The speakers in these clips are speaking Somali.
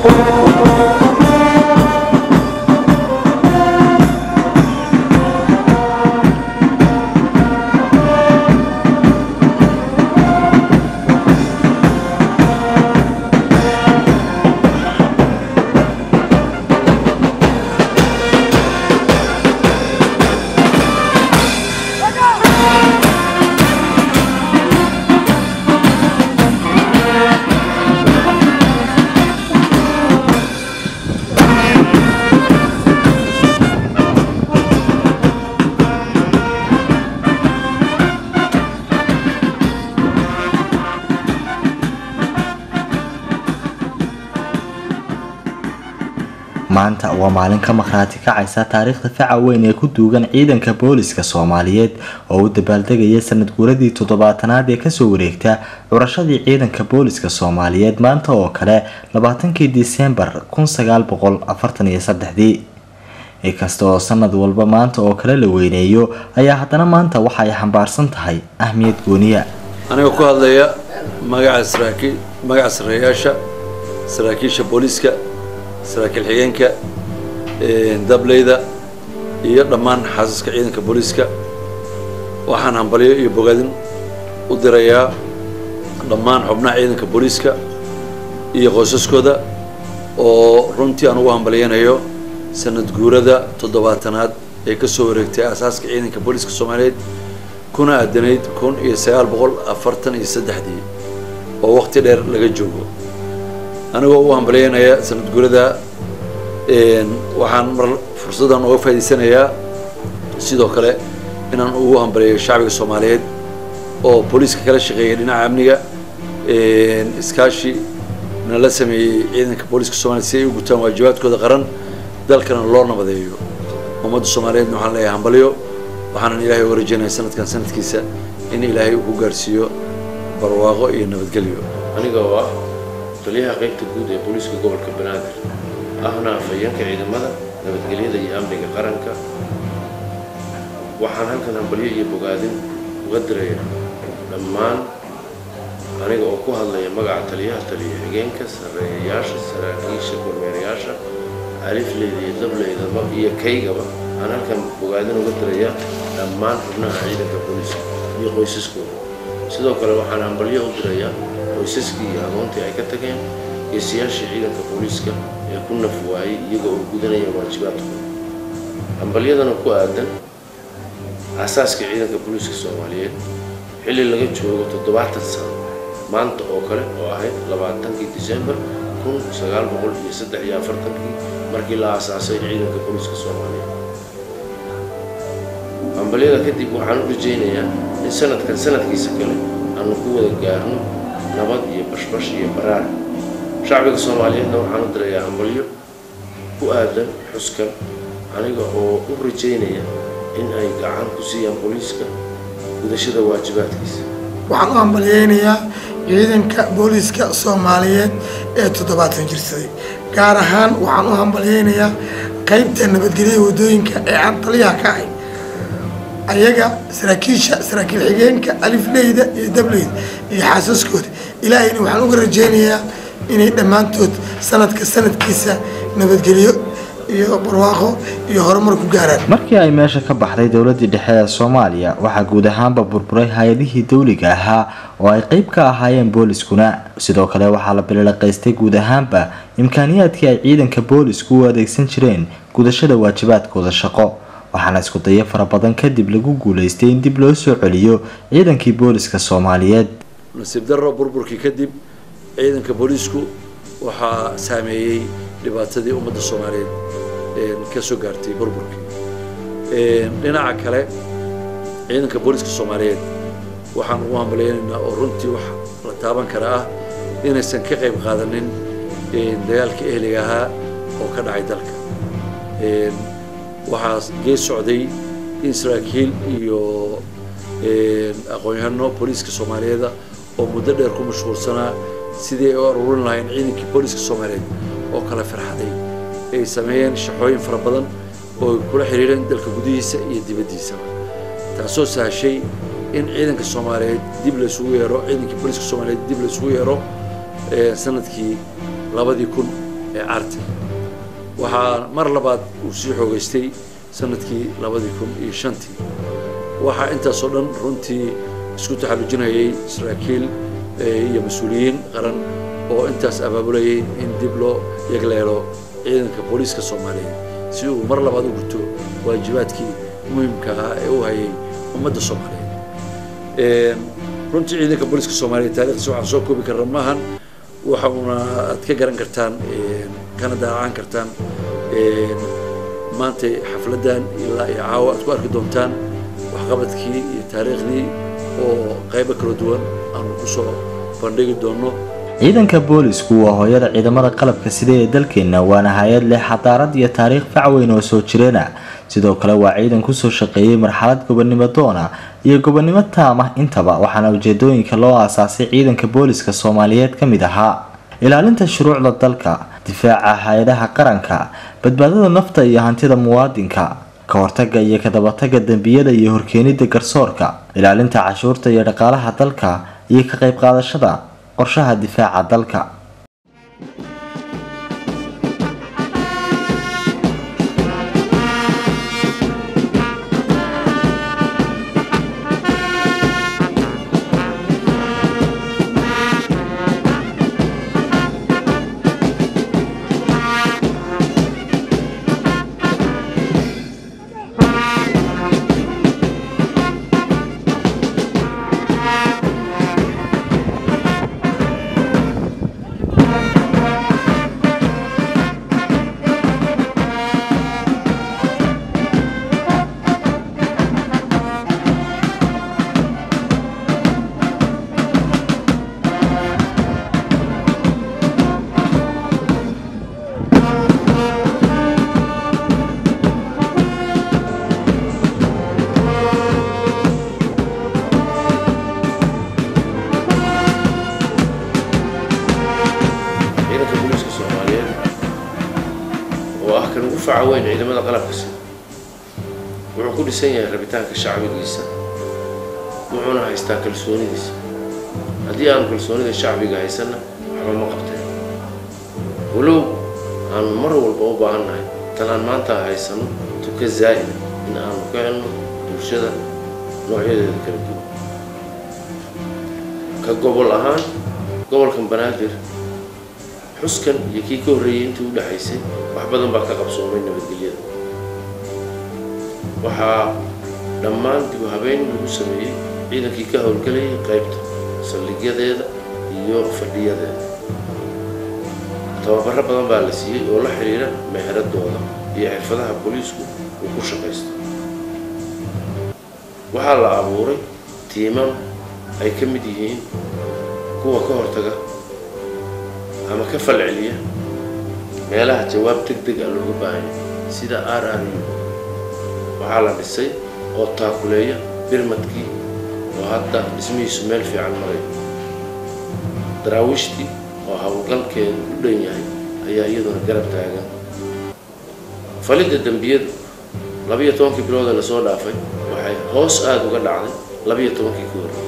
maanta waa maalin ka maqhraati kacaysa taariikhda faca weyn ee ku duugan ciidanka booliska soomaaliyeed oo u dabaaldegaya sanad guuradii toddobaatanaad ee kasoo wareegta curashadii ciidanka booliska soomaaliyeed maanta oo kale labaatankii disembar kun sagaal boqol afartan iyo saddexdii inkasta oo sanad walba maanta oo kale la weyneeyo ayaa haddana maanta waxa ay xambaarsan tahay ahmiyad gooniya aniga ku hadlaya magaca saraakiil magaca sarreeyaasha saraakiisha booliiska saraakiil xigeenka dableyda iyo dhammaan xaasaska ciidanka booliiska waxaan hambalyo iyo bogaadin u dirayaa dhammaan xubnaha ciidanka booliiska iyo qoysaskooda oo runtii aan ugu hambalyanayo sanad guurada toddobaatanaad ee kasoo wareegtay aasaaska ciidanka booliiska soomaaliyeed kuna aadanayd kun iyo sagaal boqol afartan iyo saddexdii oo waqti dheer laga joogo anigoo u hambalyaynaya sanad guurada waxaan mar fursaddan uga faa'idaysanayaa sidoo kale inaan ugu hambalyayo shacbiga soomaaliyeed oo booliiska kala shaqeeyay dhinaca amniga iskaashi nala sameeyey ciidanka booliiska soomaliyeed si ay u gutaan waajibaadkooda qaran dalkana loo nabadeeyo ummadda soomaaliyeedna waxaan leeyahay hambalyo waxaanan ilaahay uga rajeynaya sanadkan sanadkiisa in ilaahay uu ku gaarsiiyo barwaaqo iyo nabadgelyo aniga oo ah taliyaha qaybta guud ee booliiska gobolka banaadir ahna afhayeenka ciidamada nabadgelyada iyo amniga qaranka waxaan halkan hambalyo iyo bogaadin uga diraya dhammaan aniga oo ku hadlaya magaca taliyaha taliya xigeenka sarreeyayaasha saraakiisha kormeerayaasha alifleyda iyo dableydaba iyo kaygaba aan halkan bogaadin uga diraya dhammaan xubnaha ciidanka booliiska iyo qoysaskooda sidoo kale waxaan hambalyo u dirayaa qoysaskii iyo agoontii ay ka tageen geesiyaashii ciidanka booliiska ee ku naf waayey iyaga oo gudanaya waajibaadkooda hambalyadana ku aadan aasaaska ciidanka booliiska soomaaliyeed xilli laga joogo toddobaatan sano maanta oo kale oo ahayd labaatankii disembar kun sagaal boqol iyo saddex iyo afartankii markii la aasaasay ciidanka booliiska soomaaliyeed hambalyada kadib waxaan u rajaynayaa in sanadkan sanadkiisa kale aanu ku wada gaarno nabad iyo bashbash iyo baraar shacbiga soomaaliyeedna waxaan u dirayaa hambalyo ku aadan xuskan aniga oo u rajaynaya in ay gacan ku siiyaan booliiska gudashada waajibaadkiisa waxaan u hambalyeynayaa ciidanka booliiska soomaaliyeed ee toddobaatan jirsaday gaar ahaan waxaan u hambalyeynayaa qaybta nabadgelyada waddooyinka ee aan taliyaha ka ahay ayaga saraakiisha saraakiil xigeenka alifleyda iyo dableyda iyo xaasaskooda ilaahayna waxaan uga rajeynayaa inay dhammaantood sanadka sanadkiisa nabadgelyo iyo barwaaqo iyo horumar ku gaaraan markii ay meesha ka baxday dowladii dhexe ee soomaaliya waxaa guud ahaanba burburay hay-adihii dowliga ahaa oo ay qeyb ka ahaayeen booliskuna sidoo kale waxaa la bililaqaystay guud ahaanba imkaaniyaadkii ay ciidanka boolisku u adeegsan jireen gudashada waajibaadkooda shaqo waxaana isku dayo fara badan kadib lagu guulaystay in dib loo soo celiyo ciidankii booliska soomaaliyeed nasiib darro burburkii kadib ciidanka booliisku waxaa saameeyey dhibaatadii ummadda soomaaliyeed ka soo gaartay burburkii dhinaca kale ciidanka booliiska soomaaliyeed waxaan ugu hambalyaynaynaa oo runtii wax la taaban kara ah inaysan ka qayb qaadanin dagaalka ehliga ahaa oo ka dhacay dalka waxaa gees socday in saraakiil iyo aqoon-yahano booliiska soomaaliyeeda oo muddo dheer ku mashquulsanaa sidii ay u aruurin lahayn ciidankii booliiska soomaaliyeed oo kala farxaday ay sameeyeen shaqooyin fara badan oo ay kula xiriireen dalka gudihiisa iyo dibaddiisaba taasoo sahashay in ciidanka soomaaliyeed dib laysugu yeero ciidankii booliiska soomaaliyeed dib laysugu yeero sanadkii labadii kun ee carta waxaa mar labaad uu sii xoogeystay sanadkii labadii kun iyo shantii waxaa intaasoo dhan runtii isku taxallujinayay saraakiil iyo mas-uuliyiin qaran oo intaas abaabulayay in dib loo yagleelo ciidanka booliiska soomaaliyeed si uu mar labaad u guto waajibaadkii muhimka ah ee u hayay ummadda soomaaliyeed runtii ciidanka booliiska soomaaliyeed taarikhdiisa waxaan soo koobi karna maahan waxauna aad ka garan kartaan kana daacaan kartaan maanta xafladdan ilaa iyo caawa aad ku arki doontaan waxqabadkii iyo taariikhdii oo qaybo kala duwan aanu kusoo bandhigi doonno ciidanka boolisku waa hooyada ciidamada qalabka sida ee dalkeenna waana hay-ad leh xadaarad iyo taariikh fac weyn oo soo jireena sidoo kale waa ciidan kusoo shaqeeyey marxalad gobonnimo doona iyo gobonnimo taam ah intaba waxaana ujeedooyinka loo aasaasay ciidanka booliska soomaaliyeed ka mid ahaa ilaalinta shuruucda dalka difaaca hay-adaha qaranka badbaadada nafta iyo hantida muwaadinka ka hortaga iyo kadabatagga dembiyada iyo horkeenida garsoorka ilaalinta cashuurta iyo dhaqaalaha dalka iyo ka qayb qaadashada qorshaha difaaca dalka ciidanka booliiska soomaaliyeed oo ah kan ugu faca weyn ciidamada qalabka sida wuxuu ku dhisan yahay rabitaanka shacbigiisa wuxuuna haystaa kalsoonidiisa haddii aanu kalsoonida shacbiga haysanna waxba ma qabteen walow aanu mar walba u baahannahay tan aan maanta haysano tuka zaa'ida in aanu ka helno bulshada noocyadeeda kala duwan ka gobol ahaan gobolkan banaadir xuskan iyo kii ka horreeyey intii u dhexaysay wax badan baa ka qabsoomay nabadgelyada waxaa dhammaan dib u habeyn lagu sameeyey ciidankii ka howlgelayay qaybta saldhigyadeeda iyo fadhiyadeeda tababaro badan baa la siiyey oo la xidhiira meheradooda iyo xirfadaha booliisku uu ku shaqaysto waxaa la abuuray tiimam ay ka mid yihiin kuwa ka hortaga ama ka falceliya meelaha jawaab deg deg ah looga baahanya sida r r u waxaa la dhisay oo taakuleeya birmadkii oo hadda dhismihiisu meel fiican maray daraawiishtii oo howlgalkeedu u dhan yahay ayaa iyaduna garab taagan falidda dembiyadu labiyo tobankii bilood ee lasoo dhaafay waxay hoos aada uga dhacday labiyo tobankii ka horreeyay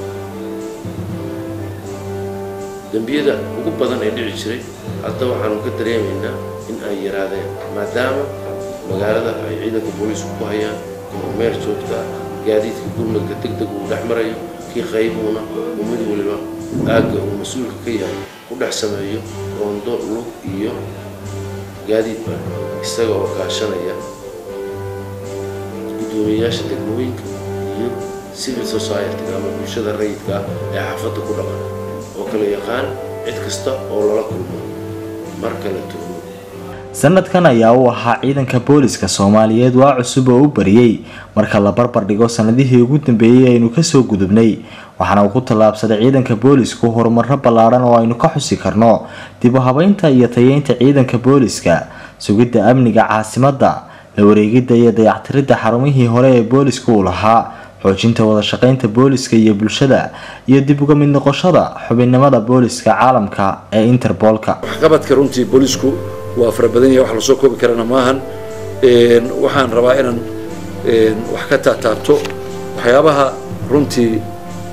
dembiyada ugu badan ee dhici jiray hadda waxaanu ka dareemaynaa in ay yaraadeen maadaama magaalada ay ciidanka booliisku ku hayaan kormeer joogta ah gaadiidka gurmadka deg deg uu dhex marayo kii qaybuuna uu mid waliba aagga uu mas-uulka ka yahay ku dhex sameeyo roondo lug iyo gaadiidba isaga oo kaashanaya guddoomiyeyaasha degmooyinka iyo civil society ama bulshada rayidka ah ee xaafadda ku dhaqan oo kala yaqaan cid kasta oo lala kulmo mar kala tuhmo sanadkan ayaa u ahaa ciidanka booliska soomaaliyeed waa cusub oo u bariyey marka la barbar dhigo sanadihii ugu dambeeyey aynu kasoo gudubnay waxaana uu ku tallaabsaday ciidanka boolisku horumaro ballaadhan oo aynu ka xusi karno dib u habeynta iyo tayeynta ciidanka booliska sugidda amniga caasimadda la wareegidda iyo dayactiridda xarumihii hore ee booliska uu lahaa xoojinta wada shaqeynta booliska iyo bulshada iyo dib uga mid noqoshada xubinnimada booliska caalamka ee interboolka waxqabadka runtii boolisku waa fara badan yahay wax lasoo koobi karana maahan waxaan rabaa inaan wax ka taataabto waxyaabaha runtii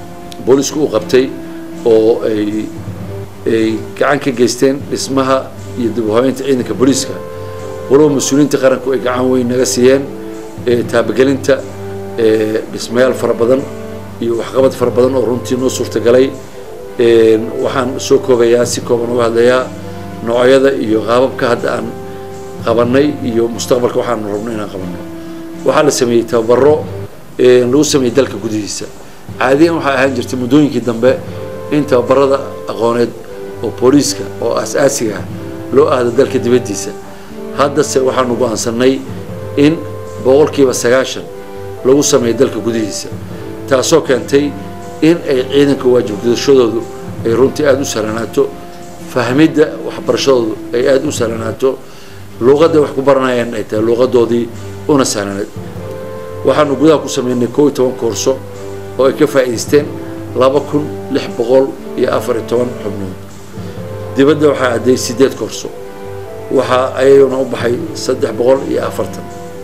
boolisku u qabtay oo ay ay gacan ka geysteen dhismaha iyo dib u habeynta ciidanka booliiska waloba mas-uuliyiinta qaranku ay gacan weyn naga siiyeen taabagelinta dhismayaal fara badan iyo waxqabad fara badan oo runtii noo suurtagalay waxaan soo koobayaa si kooban uga hadlayaa noocyada iyo qaababka hadda aan qabanay iyo mustaqbalka waxaanu rabno inaan qabanno waxaa la sameeyey tababaro lagu sameeyey dalka gudihiisa caadiyan waxay ahaan jirtay muddooyinkii dambe in tababarada aqooneed oo booliiska oo aas-aasiga ah loo aado dalka dibaddiisa haddase waxaanu go-aansanay in boqolkiiba sagaashan lagu sameeyo dalka gudihiisa taasoo keentay in ay ciidanka waajib gudashadoodu ay runtii aada u sahlanaato fahmidda waxbarashadoodu ay aada u sahlanaato luuqadda wax ku baranayaan ay tahay luuqadoodii una sahlanayd waxaanu gudaha ku sameynay koo iyo toban koorso oo ay ka faa'iidaysteen laba kun lix boqol iyo afar iyo toban xubnood dibadda waxaa adday siddeed koorso waxaa ayaguna u baxay saddex boqol iyo afartan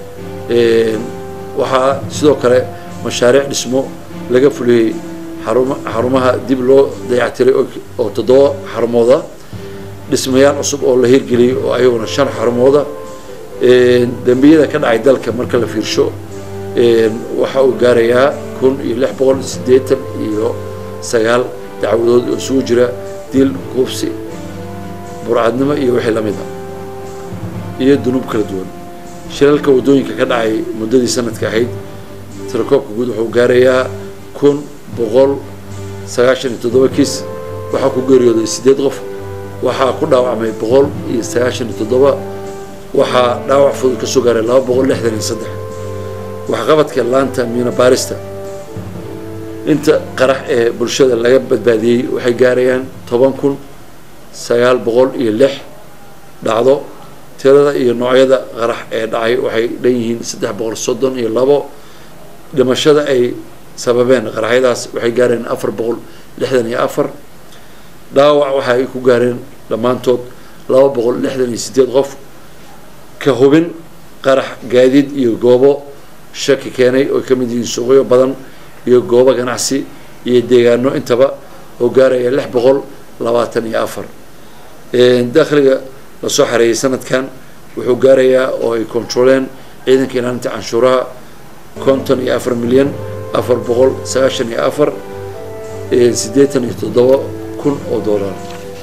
waxaa sidoo kale mashaariic dhismo laga fuliyey xaruma xarumaha dib loo dayactiray oo toddoba xarumooda dhismayaal cusub oo la hirgeliyey oo ayaguna shan xarumooda dembiyada ka dhacay dalka marka la fiirsho waxa uu gaarayaa kun iyo lix boqol siddeetan iyo sagaal dacwadood oo isugu jira dil kuubsi burcadnimo iyo wixii lamid a iyo dunuub kala duwan shilalka waddooyinka ka dhacay muddadii sanadka ahayd tirakoobka guud wuxuu gaarayaa kun boqol sagaashan iyo toddoba kiis waxaa ku geeriyooday siddeed qof waxaa ku dhaawacmay boqol iyo sagaashan iyo toddoba waxaa dhaawac fudud ka soo gaaray laba boqol lixdan iyo saddex waxqabadka laanta miina baarista inta qarax ee bulshada laga badbaadiyey waxay gaarayaan toban kun sagaal boqol iyo lix dhacdo tirada iyo noocyada qarax ee dhacay waxay dhan yihiin saddex boqol soddon iyo labo dhimashada ay sababeen qaraxyadaas waxay gaareen afar boqol lixdan iyo afar dhaawac waxa ay ku gaareen dhammaantood laba boqol lixdan iyo siddeed qof ka hubin qarax gaadiid iyo goobo shaki keenay oo ka mid yihiin suuqyo badan iyo goobo ganacsi iyo deegaano intaba oo gaaraya lix boqol labaatan iyo afar dakhliga lasoo xareeyey sanadkan wuxuu gaarayaa oo ay controleen ciidanka ilaalinta canshuuraha konton iyo afar milyan afar boqol sagaashan iyo afar siddeetan iyo toddoba kun oo dollar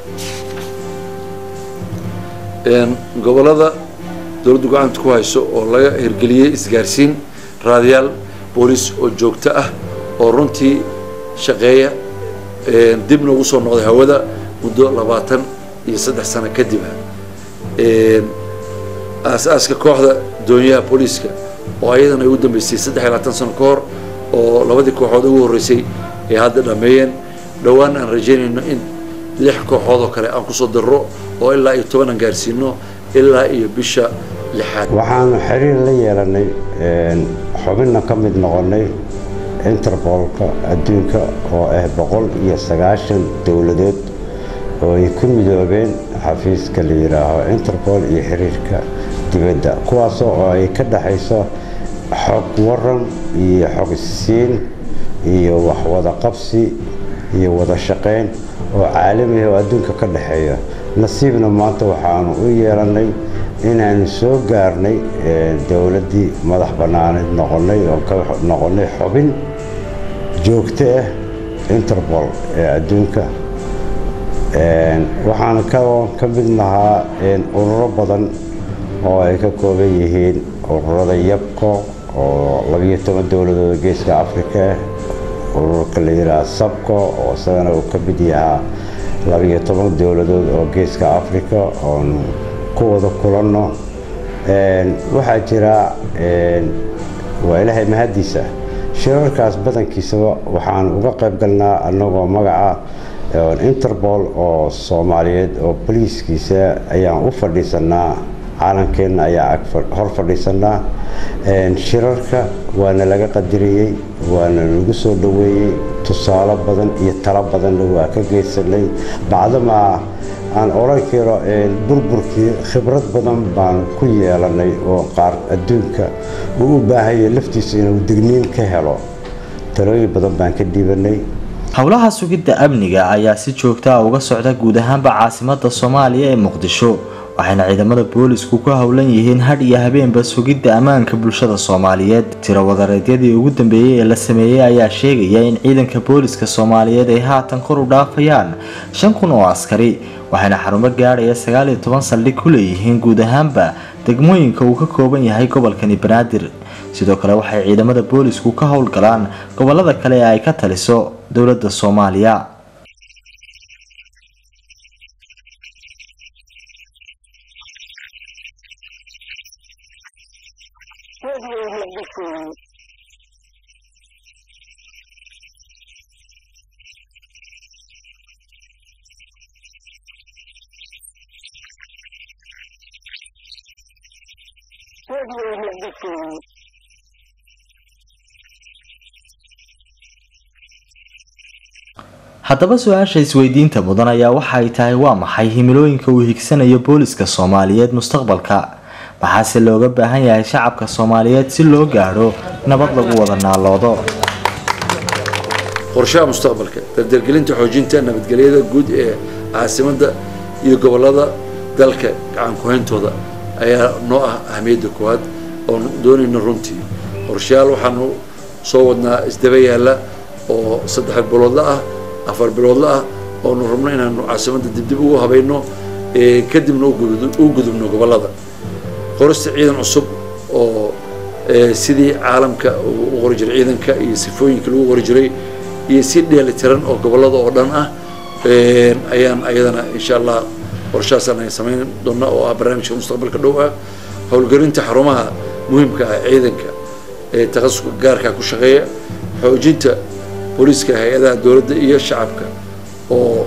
gobollada dowladdu gacanta ku hayso oo laga hirgeliyey isgaarsiin raadiyaal booliis oo joogto ah oo runtii shaqeeya dibna ugu soo noqday hawada muddo labaatan iyo saddex sano kadib aas-aaska kooxda doonyaha booliiska oo ayadana ay u dambeysay saddex iyo labaatan sano ka hor oo labadii kooxood ugu horreysay ay hadda dhameeyeen dhowaan aan rajaynayno in lix kooxood oo kale aan kusoo darro oo ilaa iyo toban aan gaarsiino ilaa iyo bisha lixaad waxaanu xiriir la yeelanay xubinna ka mid noqonay interbolka adduunka oo ah boqol iyo sagaashan dowladood oo ay ku midoobeen xafiiska la yidhaaho interpol iyo xiriirka dibadda kuwaasoo oo ay ka dhexayso xog waran iyo xog isiin iyo waxwada qabsi iyo wada shaqayn oo caalamiah oo adduunka ka dhexeeya nasiibna maanta waxaanu u yeelannay inaanu soo gaarnay dowladdii madax bannaaneed noqonnay oo ka noqonnay xubin joogto ah interpol ee adduunka waxaan ka mid nahaa ururo badan oo ay ka kooban yihiin ururada yabco oo labiyo toban dowladooda geeska afrika ah ururka la yidhaha sabco oo isagana uu ka mid yahaa labiyo toban dowladood oo geeska afrika oon ku wada kulanno waxaa jira waa ilaahay mahaddiisa shirarkaas badankiisaba waxaan uga qayb galnaa annagoo magaca interpol oo soomaaliyeed oo boliiskiisa ayaan u fadhiisanaa caalamkeenna ayaa hor fadhiisanaa shirarka waana laga qadiriyey waana lagu soo dhoweeyey tusaalo badan iyo talo badanna waa ka geysanay bacdamaa aan odhan karo burburkii khibrad badan baan ku yeelanay oo qaar adduunka uu u baahanya laftiisa inuu digniin ka helo talooyin badan baan ka dhiibanay howlaha sugidda amniga ayaa si joogta ah uga socda guud ahaanba caasimada soomaaliya ee muqdisho waxayna ciidamada boolisku ku howlan yihiin hadh iyo habeenba sugidda ammaanka bulshada soomaaliyeed tiro wadareedyadii ugu dambeeyey ee la sameeyey ayaa sheegaya in ciidanka booliska soomaaliyeed ay haatan kor u dhaafayaan shan kun oo askari waxayna xarumo gaadhaya sagaal iyo toban saldhig ku leeyihiin guud ahaanba degmooyinka uu ka kooban yahay gobolkani banaadir sidoo kale waxay ciidamada boolisku ka howlgalaan gobolada kale ee ay ka taliso dowladda soomaaliya haddaba su-aasha isweydiinta mudan ayaa waxa ay tahay waa maxay himilooyinka uu higsanayo booliska soomaaliyeed mustaqbalka maxaase looga baahan yahay shacabka soomaaliyeed si loo gaadho nabad lagu wada naaloodo qorshaha mustaqbalka dardargelinta xoojinta nabadgelyada guud ee caasimadda iyo gobolada dalka gacan ku-hayntooda ayaa noo ah ahamiyadda koowaad oon doonayna runtii qorshayaal waxaanu soo wadnaa isdaba yaalla oo saddex biloodla ah afar biloodla ah oonu rabno inaanu caasimadda dibdib ugu habayno kadibna u gudubno gobolada qorista ciidan cusub oo sidii caalamka u qori jiray ciidanka iyo sifooyinka lagu qori jiray iyo si dheelitiran oo gobolada oo dhan ah ayaan ayadana insha allah qorshahaasaan ay samayn doona oo ah barnaamijka mustaqbalka dhow ah howlgelinta xarumaha muhiimka ah ciidanka ee takhasuska gaarkaa ku shaqeeya xoojinta booliiska hay-adaha dowladda iyo shacabka oo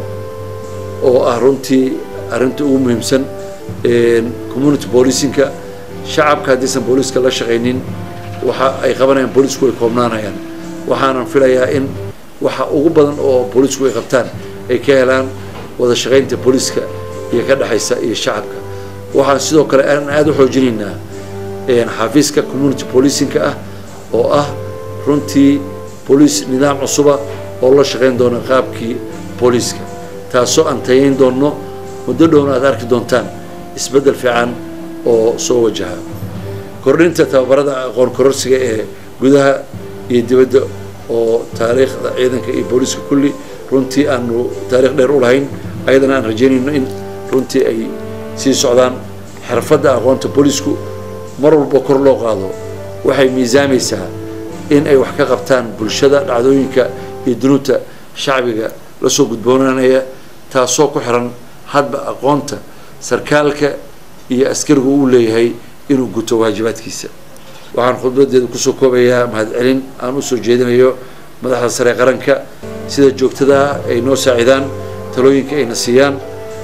oo ah runtii arrinta ugu muhiimsan community policingka shacabka haddaysan booliiska la shaqaynin waxa ay qabanayaan booliisku ay koobnaanayaan waxaanan filayaa in waxa ugu badan oo booliisku ay qabtaan ay ka helaan wada shaqaynta booliiska iyo ka dhexaysa iyo shacabka waxaan sidoo kale aan aada u xoojinaynaa xafiiska community policingka ah oo ah runtii booliis nidaam cusuba oo la shaqayn doona qaabkii booliiska taasoo aan tayayn doonno muddo dhowna aad arki doontaan isbeddel fiican oo soo wajaha kordhinta tababarada aqoon kororsiga ee gudaha iyo dibadda oo taariikhda ciidanka iyo booliiska kulli runtii aanu taarikh dheer u lahayn ayadana aan rajaynayno in runtii ay sii socdaan xirfadda aqoonta booliisku mar walba kor loo qaado waxay miisaamaysaa in ay wax ka qabtaan bulshada dhacdooyinka iyo dunuubta shacbiga lasoo gudboonaanaya taasoo ku xiran hadba aqoonta sarkaalka iyo askarigu uu leeyahay inuu guto waajibaadkiisa waxaan khudbadeeda kusoo koobayaa mahadcelin aan usoo jeedinayo madaxda sare qaranka sida joogtadaa ay noo saacidaan talooyinka ayna siiyaan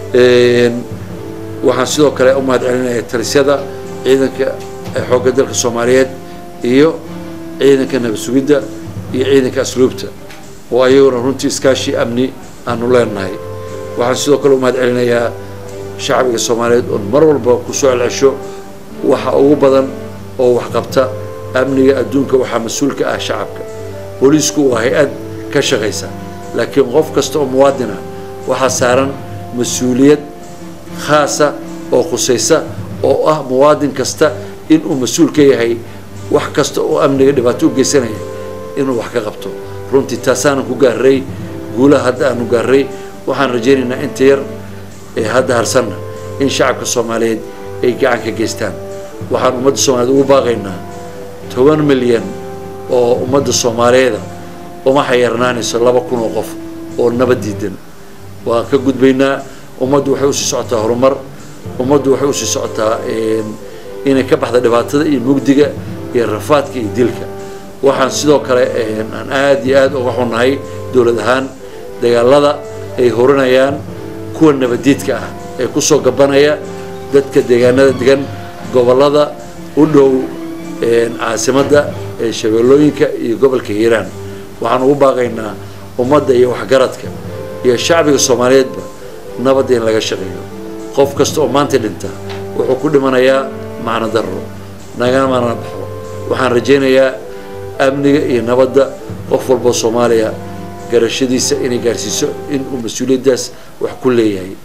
waxaan sidoo kale u mahadcelinaya talisyada ciidanka xoogga dalka soomaaliyeed iyo ciidanka nabad sugidda iyo ciidanka asluubta oo ayaguna runtii iskaashi amni aanu leenahay waxaan sidoo kale u mahadcelinayaa shacbiga soomaaliyeed oon mar walba kusoo celcesho waxa ugu badan oo waxqabta amniga adduunka waxaa mas-uulka ah shacabka booliisku waa hay-ad ka shaqaysa laakiin qof kasta oo muwaadin ah waxaa saaran mas-uuliyad khaasa oo khusaysa oo ah muwaadin kasta inuu mas-uul ka yahay wax kasta oo amniga dhibaato u geysanaya inuu wax ka qabto runtii taasaanan ku gaaray guulaha hadda aanu gaaray waxaan rajaynaynaa inta yar ee hadda harsanna in shacabka soomaaliyeed ay gacan ka geystaan waxaan ummadda soomaaliyeed ugu baaqaynaa toban milyan oo ummadda soomaaliyeeda uma xayarnaanayso laba kun oo qof oo nabad diidan waan ka gudbaynaa ummaddu waxay usii socotaa horumar ummaddu waxay usii socotaa inay ka baxda dhibaatada iyo mugdiga iyo rafaadka iyo dilka waxaan sidoo kale aan aada iyo aada uga xunnahay dowlad ahaan dagaalada ay horanayaan kuwa nabadiidka ah ee kusoo gabanaya dadka deegaanada degan gobolada u dhow caasimadda ee shabeellooyinka iyo gobolka hiiraan waxaan ugu baaqaynaa ummadda iyo waxgaradka iyo shacbiga soomaaliyeedba nabadda in laga shaqeeyo qof kasta oo maanta dhinta wuxuu ku dhimanayaa macno darro nagana mana baxo waxaan rajaynayaa amniga iyo nabadda qof walboo soomaaliya garashadiisa inay gaarsiiso in uu mas-uuliyaddaas wax ku leeyahay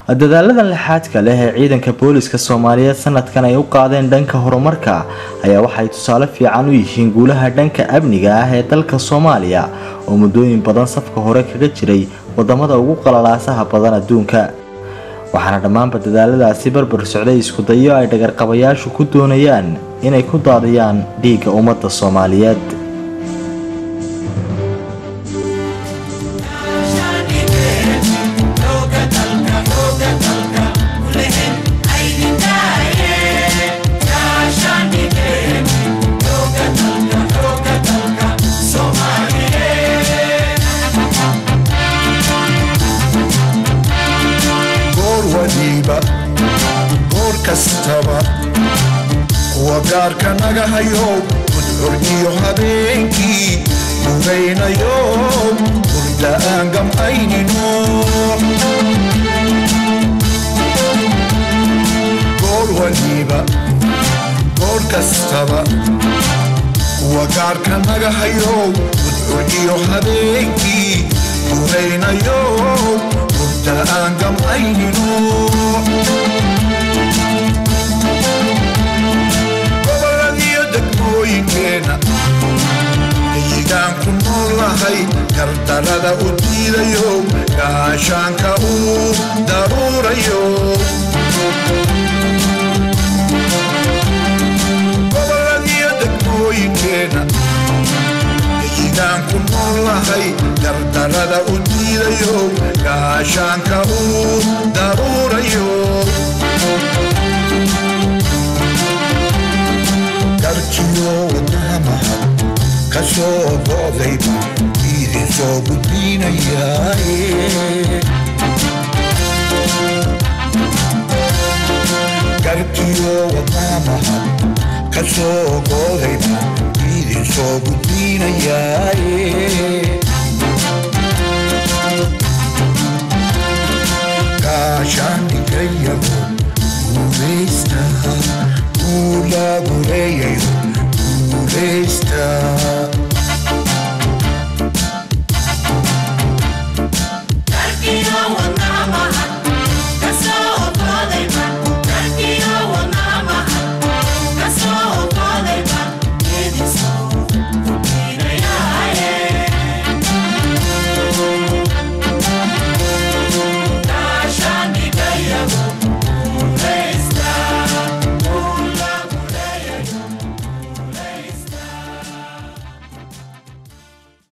dadaaladan lixaadka leh ee ciidanka booliska soomaaliyeed sanadkan ay u qaadeen dhanka horumarka ayaa waxay tusaale fiican u yihiin guulaha dhanka amniga ah ee dalka soomaaliya oo muddooyin badan safka hore kaga jiray wadamada ugu qalalaasaha badan adduunka waxaana dhammaanba dadaaladaasi barbar socday iskudayo ay dhagarqabayaashu ku doonayaan inay ku daadiyaan dhiigga ummadda soomaaliyeed goor kastaba kuwa gaarka naga hayo gudcur iyo habeenkii mugaynayo hurda aan gam'aynino goor waliba goor kastaba kuwa gaarka naga hayo gudcur iyo habeenkii mugaynayo hurda aan gam'aynino goboladiyo degmooyinkeena deyigaan ku noolahay gardarada u diidayo gaashaanka uu daruurayo goboladiyo degmooyinkeena deyigaan ku noolahay gardarada u diidayo gaashaanka uu daruurayo garjiyo wadnaha mahad ka soo go'dayba idin soo gudbinayaaye garjiyo wadnaha mahad ka soo go'dayba idin soo gudbinayaaye gaashaan dhigayago